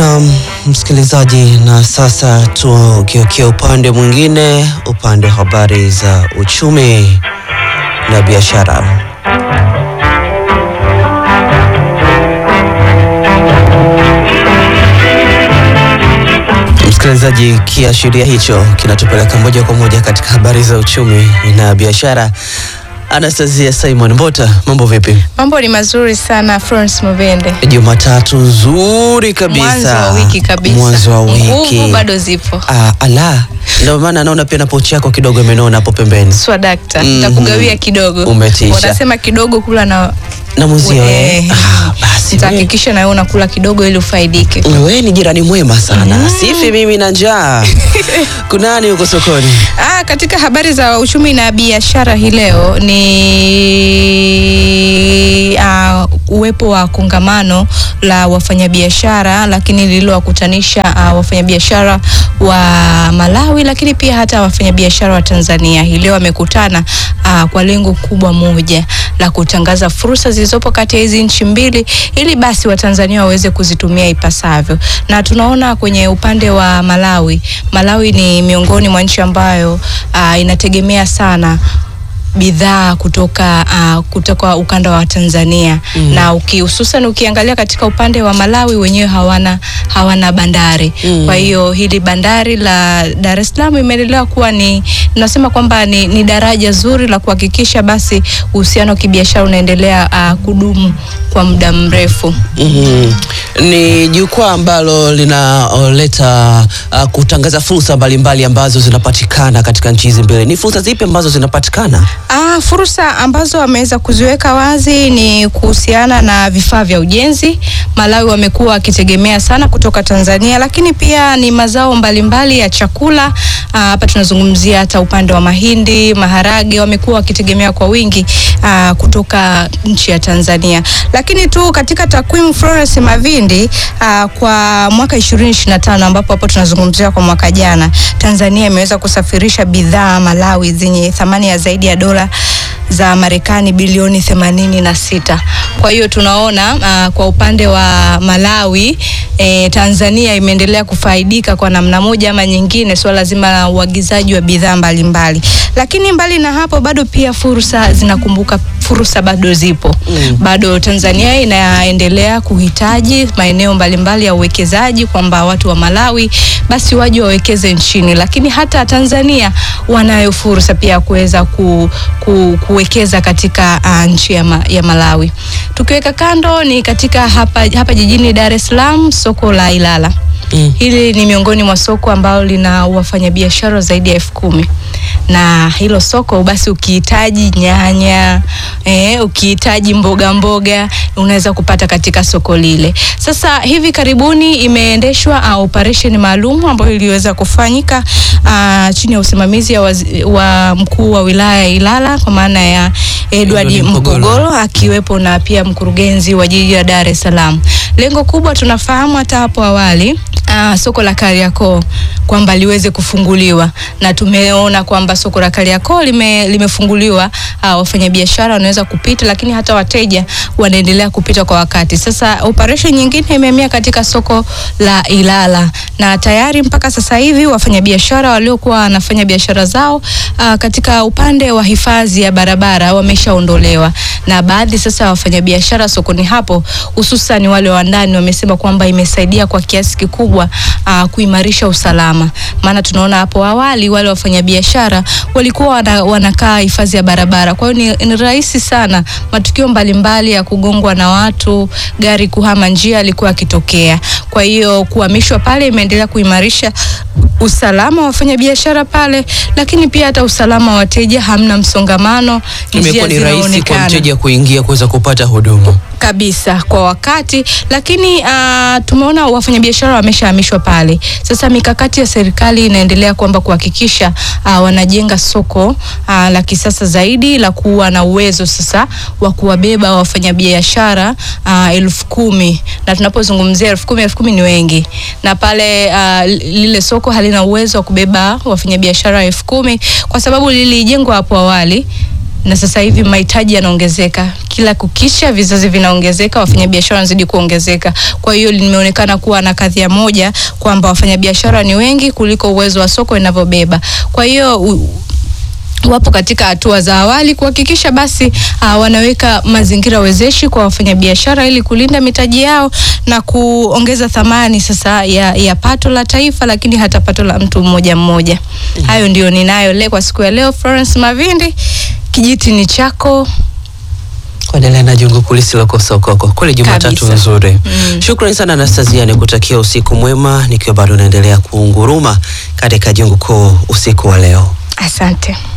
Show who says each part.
Speaker 1: Na msikilizaji, na sasa tugeukia upande mwingine, upande wa habari za uchumi na biashara. Msikilizaji, kiashiria hicho kinatupeleka moja kwa moja katika habari za uchumi na biashara. Anastasia Simon Mbota, mambo vipi?
Speaker 2: Mambo ni mazuri sana Florence Mubende.
Speaker 1: Jumatatu nzuri kabisa,
Speaker 2: Mwanzo wa wiki kabisa.
Speaker 1: mwanzo wa wiki.
Speaker 2: Nguvu bado zipo.
Speaker 1: Ah, ala, ndio maana naona pia na pochi yako kidogo imenona hapo pembeni
Speaker 2: Swadakta.
Speaker 1: Mhm.
Speaker 2: Nitakugawia kidogo.
Speaker 1: Umetisha.
Speaker 2: Wanasema kidogo kula na
Speaker 1: na muzio eh.
Speaker 2: Eh,
Speaker 1: Ah, basi
Speaker 2: nitahakikisha na wewe unakula kidogo ili ufaidike.
Speaker 1: wewe ni jirani mwema sana, sifi mimi na njaa. Kunani huko sokoni?
Speaker 2: Ah, katika habari za uchumi na biashara hii leo ni ah, uwepo wa kongamano la wafanyabiashara lakini lililowakutanisha ah, wafanyabiashara wa Malawi lakini pia hata wafanyabiashara wa Tanzania. Hii leo wamekutana ah, kwa lengo kubwa moja la kutangaza fursa zilizopo kati ya hizi nchi mbili ili basi Watanzania waweze kuzitumia ipasavyo. Na tunaona kwenye upande wa Malawi, Malawi ni miongoni mwa nchi ambayo ah, inategemea sana bidhaa kutoka uh, kutoka ukanda wa Tanzania
Speaker 1: Mm.
Speaker 2: na uki, hususan ukiangalia katika upande wa Malawi wenyewe hawana hawana bandari
Speaker 1: Mm.
Speaker 2: kwa hiyo hili bandari la Dar es Salaam imeendelea kuwa ni nasema kwamba ni, ni daraja zuri la kuhakikisha basi uhusiano wa kibiashara unaendelea uh, kudumu kwa muda mrefu.
Speaker 1: Mhm. Ni jukwaa ambalo linaleta uh, kutangaza fursa mbalimbali ambazo zinapatikana katika nchi hizi mbili. Ni fursa zipi ambazo zinapatikana?
Speaker 2: Ah, fursa ambazo wameweza kuziweka wazi ni kuhusiana na vifaa vya ujenzi. Malawi wamekuwa wakitegemea sana kutoka Tanzania, lakini pia ni mazao mbalimbali ya chakula. Ah, Hapa tunazungumzia hata upande wa mahindi, maharage, wamekuwa wakitegemea kwa wingi ah, kutoka nchi ya Tanzania. Lakini tu katika takwimu Florence Mavindi, ah, kwa mwaka 2025 ambapo hapo tunazungumzia kwa mwaka jana, Tanzania imeweza kusafirisha bidhaa Malawi zenye thamani ya zaidi ya dola za Marekani bilioni themanini na sita. Kwa hiyo tunaona uh, kwa upande wa Malawi eh, Tanzania imeendelea kufaidika kwa namna moja ama nyingine swala zima la uagizaji wa bidhaa mbalimbali, lakini mbali na hapo bado pia fursa zinakumbuka, fursa bado zipo
Speaker 1: Mm.
Speaker 2: bado Tanzania inaendelea kuhitaji maeneo mbalimbali ya uwekezaji, kwamba watu wa Malawi basi waje wawekeze nchini, lakini hata Tanzania wanayo fursa pia ya kuweza ku, ku, kuwekeza katika uh, nchi ya, ma, ya Malawi. Tukiweka kando ni katika hapa, hapa jijini Dar es Salaam, soko la Ilala.
Speaker 1: Mm.
Speaker 2: Hili ni miongoni mwa soko ambalo lina wafanyabiashara zaidi ya elfu kumi na hilo soko basi, ukihitaji nyanya eh, ukihitaji mboga mboga unaweza kupata katika soko lile. Sasa hivi karibuni imeendeshwa uh, operation maalum ambayo iliweza kufanyika uh, chini ya usimamizi ya wazi, wa mkuu wa wilaya ya Ilala kwa maana ya Edward
Speaker 1: Edward Mpogolo.
Speaker 2: Mpogolo akiwepo na pia mkurugenzi wa jiji la Dar es Salaam. Lengo kubwa tunafahamu hata hapo awali uh, soko la Kariakoo kwamba liweze kufunguliwa na tumeona kwamba soko la Kariakoo lime, limefunguliwa. Uh, wafanyabiashara wanaweza kupita, lakini hata wateja wanaendelea kupita kwa wakati. Sasa operation nyingine imehamia katika soko la Ilala na tayari mpaka sasa hivi wafanyabiashara waliokuwa wanafanya biashara zao uh, katika upande wa hifadhi ya barabara wameshaondolewa, na baadhi sasa ya wafanyabiashara sokoni hapo hususan wale wa ndani wamesema kwamba imesaidia kwa kiasi kikubwa uh, kuimarisha usalama, maana tunaona hapo awali wale wafanyabiashara walikuwa wana, wanakaa hifadhi ya barabara, kwa hiyo ni, ni rahisi sana matukio mbalimbali ya kugongwa na watu, gari kuhama njia alikuwa akitokea. Kwa hiyo kuhamishwa pale imeendelea kuimarisha usalama wa wafanyabiashara pale, lakini pia hata usalama wa wateja, hamna msongamano, njia
Speaker 1: Imekuwa ni rahisi kwa
Speaker 2: zinaonekana
Speaker 1: mteja kuingia kuweza kupata huduma.
Speaker 2: kabisa kwa wakati, lakini uh, tumeona wafanyabiashara wameshahamishwa pale. Sasa mikakati ya serikali inaendelea kwamba kuhakikisha uh, wanajenga soko uh, la kisasa zaidi la kuwa na uwezo sasa wa kuwabeba wafanyabiashara uh, elfu kumi na tunapozungumzia elfu kumi elfu kumi ni wengi, na pale uh, lile soko halina uwezo wa kubeba wafanyabiashara elfu kumi kwa sababu lilijengwa hapo awali na sasa hivi mahitaji yanaongezeka kila kukisha, vizazi vinaongezeka, wafanyabiashara wanazidi kuongezeka. Kwa hiyo limeonekana kuwa na kadhia moja kwamba wafanyabiashara ni wengi kuliko uwezo wa soko inavyobeba. Kwa hiyo u- wapo katika hatua za awali kuhakikisha basi uh, wanaweka mazingira wezeshi kwa wafanyabiashara ili kulinda mitaji yao na kuongeza thamani sasa ya, ya pato la taifa, lakini hata pato la mtu mmoja mmoja. Hayo ndio ninayo leo kwa siku ya leo. Florence Mavindi, kijiti ni chako.
Speaker 1: kuendelea na jungu kulisi lokosokoko kweli Jumatatu
Speaker 2: Kabisa.
Speaker 1: nzuri.
Speaker 2: Mm.
Speaker 1: Shukrani sana Anastasia, nikutakia usiku mwema nikiwa bado naendelea kuunguruma katika jungu kuu usiku wa leo.
Speaker 2: Asante.